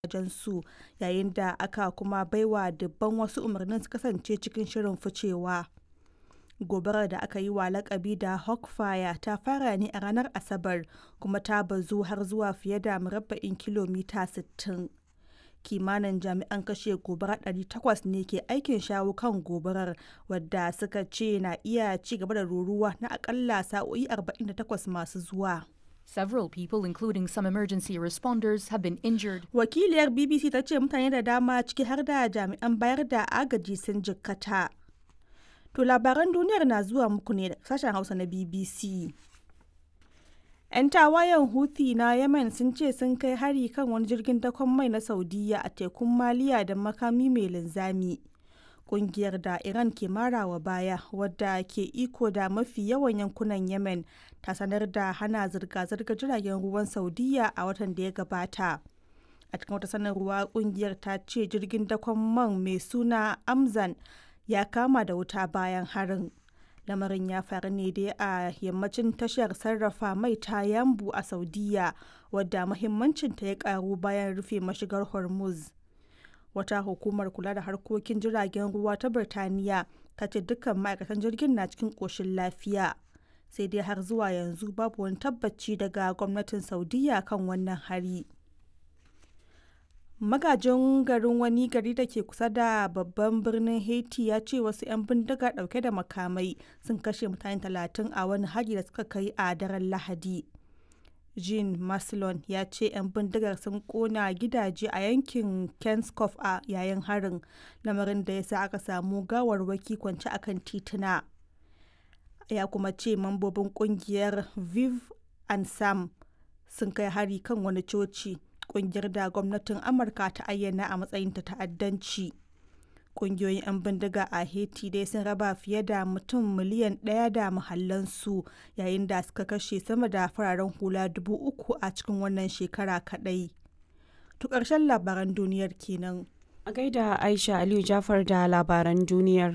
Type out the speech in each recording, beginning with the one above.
su yayin da aka kuma baiwa dubban wasu umarnin su kasance cikin shirin ficewa. Gobarar da aka yi wa lakabi da Hawk Fire ta fara ne a ranar Asabar kuma ta bazu har zuwa fiye da murabba'in kilomita 60. Kimanin jami'an kashe gobara 800 ne ke aikin shawo kan gobarar wadda suka ce na iya ci gaba da ruruwa na akalla sa'o'i 48 masu zuwa. Several people, including some emergency responders, have been injured. Wakiliyar BBC ta ce mutane da dama ciki har da jami'an bayar da agaji sun jikkata. To labaran duniyar na zuwa muku ne da sashen Hausa na BBC. 'Yan tawayen Houthi na Yemen sun ce sun kai hari kan wani jirgin dakon mai na Saudiya a tekun Maliya da makami mai linzami. Kungiyar da Iran ke marawa baya wadda ke iko da mafi yawan yankunan Yemen ta sanar da hana zirga-zirgar jiragen ruwan Saudiya a watan da ya gabata. A cikin wata sanarwa kungiyar ta ce jirgin dakon man mai suna Amzan ya kama da wuta bayan harin. lamarin ya faru ne dai a yammacin tashar sarrafa mai ta yambu a saudiya wadda mahimmancinta ya karu bayan rufe mashigar hormuz wata hukumar kula da harkokin jiragen ruwa ta birtaniya ta ce dukkan ma'aikatan jirgin na cikin ƙoshin lafiya sai dai har zuwa yanzu babu wani tabbaci daga gwamnatin saudiya kan wannan hari magajin garin wani gari da ke kusa da babban birnin haiti ya ce wasu 'yan bindiga dauke da makamai sun kashe mutane talatin a wani hari da suka kai a daren lahadi jean maslon ya ce 'yan bindigar sun kona gidaje a yankin kenskoff a yayin harin lamarin da ya sa aka samu gawarwaki kwance akan tituna ya kuma ce mambobin kungiyar viv and sam sun kai hari kan wani coci kungiyar da gwamnatin amurka ta ayyana a matsayin ta ta'addanci kungiyoyin 'yan bindiga a haiti dai sun raba fiye da mutum miliyan ɗaya da mahallansu yayin da suka kashe sama da fararen hula dubu uku a cikin wannan shekara kaɗai to ƙarshen labaran duniyar kenan a gaida aisha aliyu jafar da labaran duniyar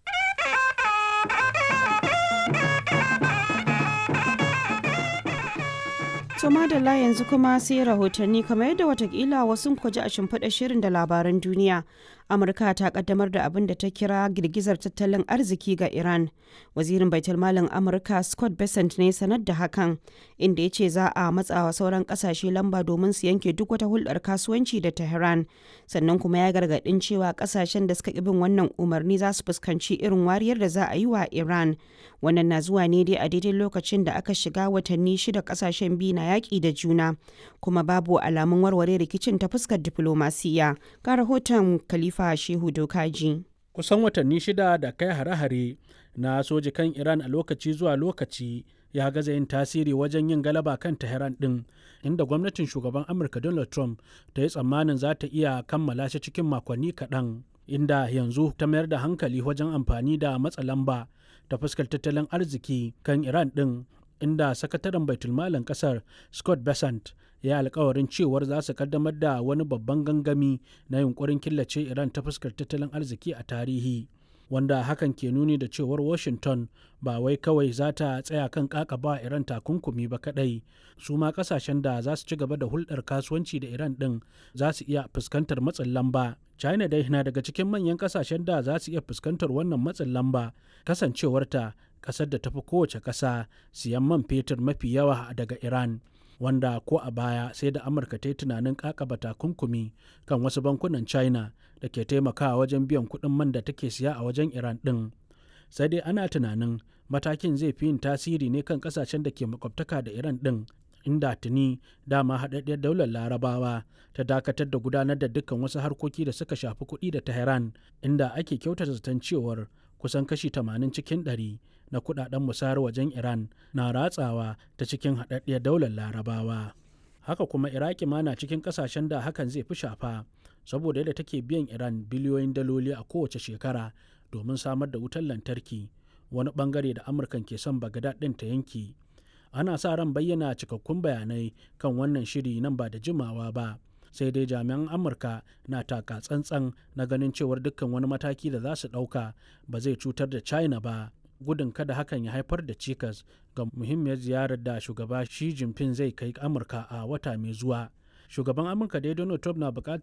To madalla yanzu kuma sai rahotanni kamar yadda watakila wasu kwaji a shimfiɗa shirin da labaran duniya. Amurka ta kaddamar da abin da ta kira girgizar tattalin arziki ga Iran. Wazirin Baitulmalin Amurka Scott Bessent ne sanar da hakan, inda ya ce za a matsawa sauran kasashe lamba domin su yanke duk wata hulɗar kasuwanci da Tehran. Sannan kuma ya gargaɗin cewa kasashen da suka ƙi bin wannan umarni za su fuskanci irin wariyar da za a yi wa Iran. Wannan na zuwa ne dai a daidai lokacin da aka shiga watanni shida kasashen biyu na yaƙi da juna kuma babu alamun warware rikicin ta fuskar diflomasiya ga rahoton khalifa shehu dokaji kusan watanni shida da kai hare-hare na soji kan iran a lokaci zuwa lokaci ya gaza yin tasiri wajen yin galaba kan tehran din inda gwamnatin shugaban amurka donald trump ta yi tsammanin za ta iya kammala shi cikin makonni kaɗan inda yanzu ta mayar da hankali wajen amfani da matsa lamba ta fuskar tattalin arziki kan iran din inda sakataren baitulmalin kasar scott besant ya alkawarin cewar za su kaddamar da wani babban gangami na yunkurin killace iran ta fuskar tattalin arziki a tarihi wanda hakan ke nuni da cewar washington ba wai kawai za ta tsaya kan kakaba iran takunkumi ba kadai su ma kasashen da za su ci gaba da hulɗar kasuwanci da iran ɗin za su iya fuskantar matsin lamba china dai na daga cikin manyan kasashen da za su iya fuskantar wannan matsin lamba kasancewarta kasar da tafi kowace ƙasa siyan man fetur mafi yawa daga iran wanda ko a baya sai da amurka ta yi tunanin kakaba takunkumi kan wasu bankunan china da ke taimakawa wajen biyan kuɗin man da take siya a wajen iran ɗin sai dai ana tunanin matakin zai fi yin tasiri ne kan ƙasashen da ke makwabtaka da iran ɗin inda tuni dama haɗaɗɗiyar daular larabawa ta dakatar da gudanar da dukkan wasu harkoki da suka shafi kuɗi da tehran inda ake kyautata zaton cewar kusan kashi 80 cikin 100 na kudaden musayar wajen Iran na ratsawa ta cikin haɗaɗɗiyar daular larabawa. Haka kuma Iraki ma na cikin ƙasashen da hakan zai fi shafa saboda yadda take biyan Iran biliyoyin daloli a kowace shekara domin samar da wutar lantarki wani bangare da Amurkan ke son Bagdad ɗin ta yanki. Ana sa ran bayyana cikakkun bayanai kan wannan shiri nan ba da jimawa ba. sai dai jami'an amurka na taka tsantsan na ganin cewar dukkan wani mataki da za su ɗauka ba zai cutar da china ba gudun kada hakan ya haifar da cikas ga muhimmiyar ziyarar da shugaba Xi Jinping zai kai Amurka a wata mai zuwa. shugaban amurka dai donald trump na bukatar